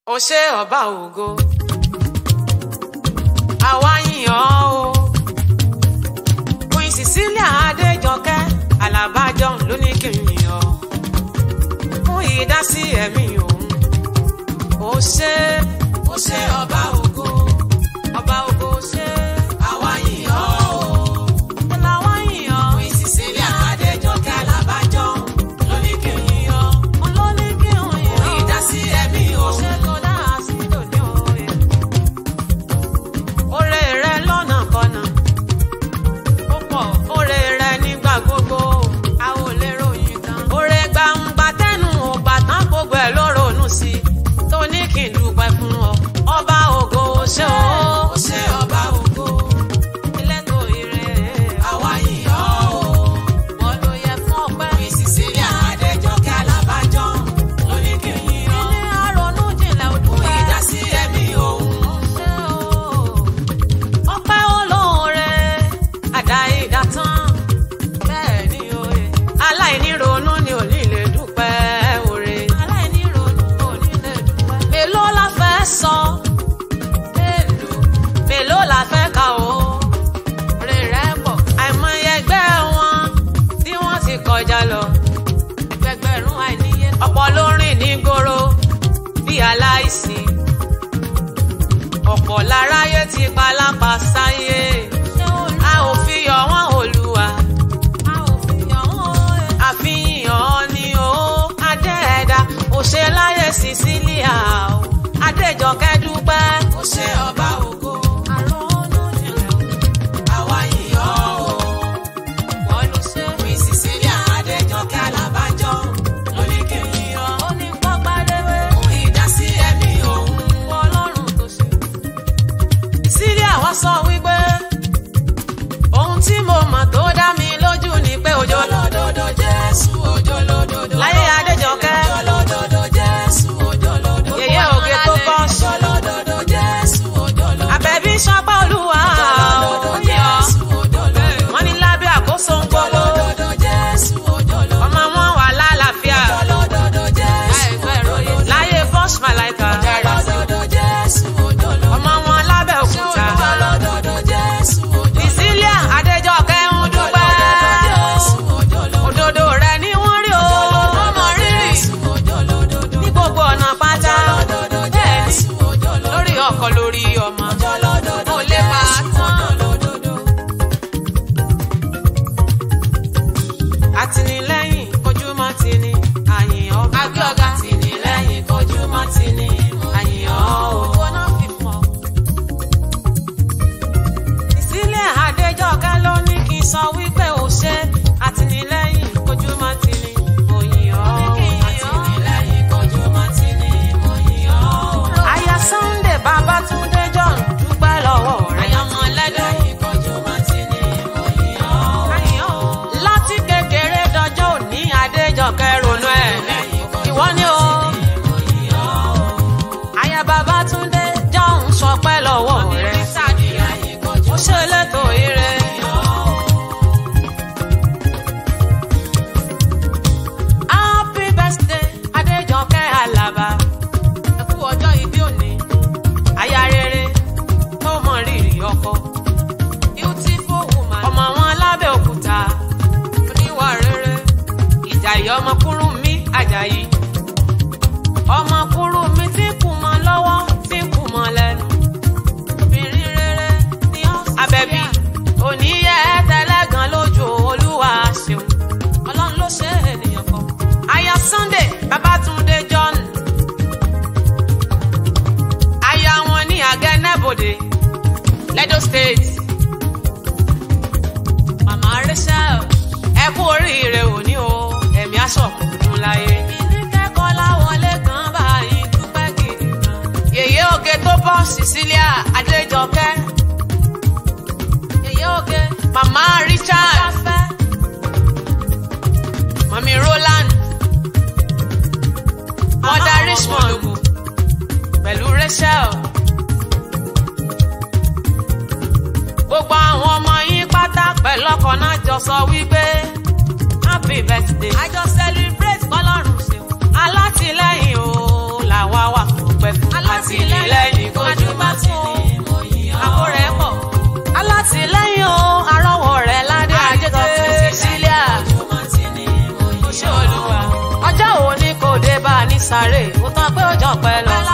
ó ṣe ọba ògo àwa yìn ọ́ o queen cecilia adéjọkẹ́ alábàjọ ló ní kí n yìn ọ́ fún ìdásí ẹ̀mí òun ó ṣe ó ṣe ọba ògo ọba ògo ṣe àwa yìn ọ́ o làwa yìn ọ́ queen cecilia adéjọkẹ́ alábàjọ ló ní kí n yìn ọ́ ló ní kí n yìn ọ́ fún ìdásí ẹ̀mí òun ṣe tó dáa sí lónìí òye oore rẹ lọ́nà kọ́nà ó pọ̀ oore rẹ nígbà gbogbo a ò lè ròyìn tán. oore gbangba tẹnu ò bàtán gbogbo ẹ̀ ló ronú sí i tó ní kí n dúpẹ́ fún ọ ọba ògo ó ṣé o. ó ṣé ọba ògo ilé tó ire àwa yìí ọ́ o. wọ́n ló yẹ fún ọpẹ́. mi Cecilia Adéjọkẹ́ Alábàjọ ló ní kí n yìn ọ́. ilé àrònú jinlẹ̀ ò dúpẹ́. fún ìdásí ẹ̀mí òun. ó ṣé o ọpẹ́ olóore àdá ìdátán bẹ́ẹ̀ ni oore aláìníronú ni ò ní lè dúpẹ́ oore aláìníronú ò ní lè dúpẹ́. mélòó la fẹ́ sọ mélòó mélòó la fẹ́ kà ó oore rẹ̀ pọ̀ àìmọye ẹgbẹ́ wọn tí wọ́n ti kọjá lọ ẹgbẹgbẹ̀rún àìníye ọ̀pọ̀ ló rìn ní gbòòrò bí aláìsí ọ̀pọ̀ láráyé ti palápa sáyé a ò fi yọ̀ wọ́n olúwa àfihàn ni ó adé ẹ̀dá ó ṣe láyé Cecilia o Adéjọkẹ́ dúpẹ́ ó ṣe ọba ògo àrònú jinlẹ̀ o àwa yìí ọ́ o wọ́n ló ṣe fi Cecilia Adéjọkẹ́ Alábàjọ lóní kí n yìn ọ́ ó ní pápá léwé fún ìdásí ẹ̀mí òun ọlọ́run tó ṣe sílíà wá sọ wípé ohun tí mo mọ̀ tó dá mi lójú ni pé òjò lódodo jésù òjò lódodo láyé adéjọkẹ́ òjò lódodo jésù òjò lódodo yèyé òkè tó bọ́ òjò lódodo jésù òjò lódodo àbẹ̀bí sọpá olúwa òní ọ wọ́n ní lábẹ́ àkóso ń gbogbo ọmọ wọn wà lálàáfíà láyé bọ́ṣ màláìka ọmọ wọn lábẹ́ òkúta Cecilia Adéjọkẹ́ ń dúpẹ́ òdodo rẹ ni wọ́n rí o ọmọ rírì ní gbogbo ọ̀nà pátá bẹ́ẹ̀ ni lórí ọkọ lórí ọmọ ó lè bá a tán. àtìlẹ́yìn kojúmọ́ ti ní àyìn ọba agbẹ́ọ̀gá àtìlẹ́yìn kojúmọ́ ti ní àyìn ọ̀hún. Cecilia Adéjọkẹ́ ló ní kí n sọ wípé ó ṣe àtìlẹ́yìn kojúmọ́ ti ní òyìn ọ̀hún. àtìlẹ́yìn kojúmọ́ ti ní òyìn ọ̀hún. Aya Sunday Babátúndé John dúpẹ́ lọ́wọ́ rẹ̀. àyànmọ́ lẹ́dọ̀yìn kojúmọ́ ti ní òyìn ọ̀hún. láti kékeré dọjọ́ òní Adéjọkẹ́ ronú ẹ̀ ìwọ ni o. Aya Babátúndé John sọpẹ́ lọ́wọ́ rẹ̀. ó ṣe létò ire. Happy birthday Adéjọkẹ́ Àlàbá. Ẹ kú ọjọ́ ìbí òní. Aya rere tó mọ rírì ọkọ. Beautiful woman. Ọmọ wọn lábẹ́ òkúta. Oníwà rere. Ìjàyè ọmọ kúrú mi Àjàyí. Ọmọ kúrú mi tí kù mọ́ lọ́wọ́ tí kù mọ́ lẹ́nu. Obìnrin rere ni ó sì Àbẹ̀bí. Oníyẹ tẹlẹ́gàn lójú Olúwa ṣeun. Ọlọ́run ló ṣe ènìyàn kan. Aya Sunday Babátúndé John. Aya wọn ní Agẹnẹbodè, Lẹ́dọ̀ State. Màmá Rachel, ẹ kú oríire òní o, ẹ̀mí aṣọ òkùnkùn láyé. Ìní kẹ́kọ̀ọ́ láwọlé kan báyìí dúpẹ́ gidi gan. Yèyé oge tó bọ́ Cecilia Adéjọkẹ́. Yèyé oge, Màmá Richard. Mami Roland. Mọ́dà Richmond. Pẹ̀lú Rachel. Gbogbo àwọn ọmọ yín pátá pẹ̀lú ọkọ̀ náà jọ sọ wípé happy birthday. A jọ celebrate kọ́lọ́run ṣe. Alátìlẹ́yìn o làwa wà fún pẹ́ fún. ọpẹ́ lọ.